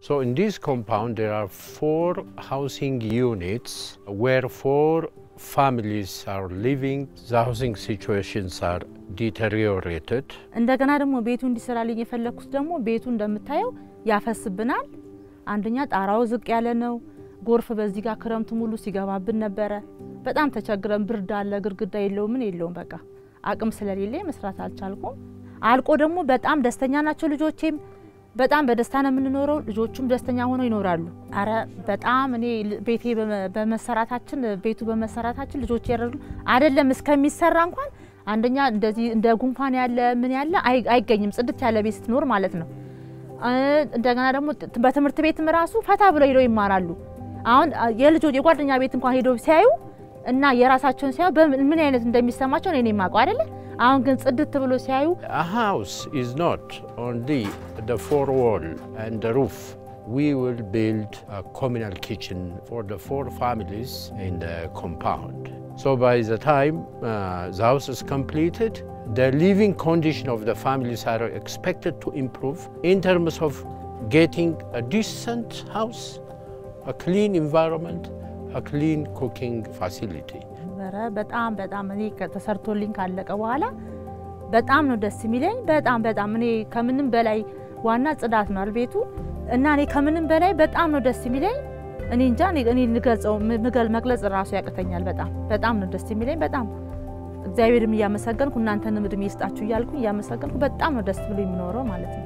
So in this compound there are four housing units where four families are living. The housing situations are deteriorated. እንደገና ደግሞ ቤቱ እንዲሰራልኝ የፈለግኩት ደግሞ ቤቱ እንደምታየው ያፈስብናል። አንደኛ ጣራው ዝቅ ያለ ነው። ጎርፍ በዚህ ጋር ክረምቱ ሙሉ ሲገባብን ነበረ። በጣም ተቸግረን፣ ብርድ አለ፣ ግድግዳ የለውም፣ ምን የለውም። በቃ አቅም ስለሌለ መስራት አልቻልኩም። አልቆ ደግሞ በጣም ደስተኛ ናቸው ልጆቼም። በጣም በደስታ ነው የምንኖረው። ልጆቹም ደስተኛ ሆነው ይኖራሉ። አረ በጣም እኔ ቤቴ በመሰራታችን ቤቱ በመሰራታችን ልጆች ያረዱ አይደለም እስከሚሰራ እንኳን አንደኛ እንደዚህ እንደ ጉንፋን ያለ ምን ያለ አይገኝም። ጽድት ያለ ቤት ስትኖር ማለት ነው። እንደገና ደግሞ በትምህርት ቤትም ራሱ ፈታ ብለው ሄደው ይማራሉ። አሁን የልጆች የጓደኛ ቤት እንኳን ሄደው ሲያዩ እና የራሳቸውን ሲያዩ ምን አይነት እንደሚሰማቸው እኔ የማውቀው አይደለ። አሁን ግን ጽድት ብሎ ሲያዩ A house is not only the four wall and the roof. We will build a communal kitchen for the four families in the compound. So by the time uh, the house is completed, the living condition of the families are expected to improve in terms of getting a decent house, a clean environment, a clean cooking facility. ነበረ በጣም በጣም እኔ ተሰርቶልኝ ካለቀ በኋላ በጣም ነው ደስ የሚለኝ። በጣም በጣም እኔ ከምንም በላይ ዋና ጽዳት ነው ቤቱ እና እኔ ከምንም በላይ በጣም ነው ደስ የሚለኝ። እኔ እንጃ እኔ ልገልጸው ምገል መግለጽ ራሱ ያቅተኛል። በጣም በጣም ነው ደስ የሚለኝ። በጣም እግዚአብሔርም እያመሰገንኩ እናንተንም እድሜ ይስጣችሁ እያልኩ እያመሰገንኩ በጣም ነው ደስ ብሎ የሚኖረው ማለት ነው።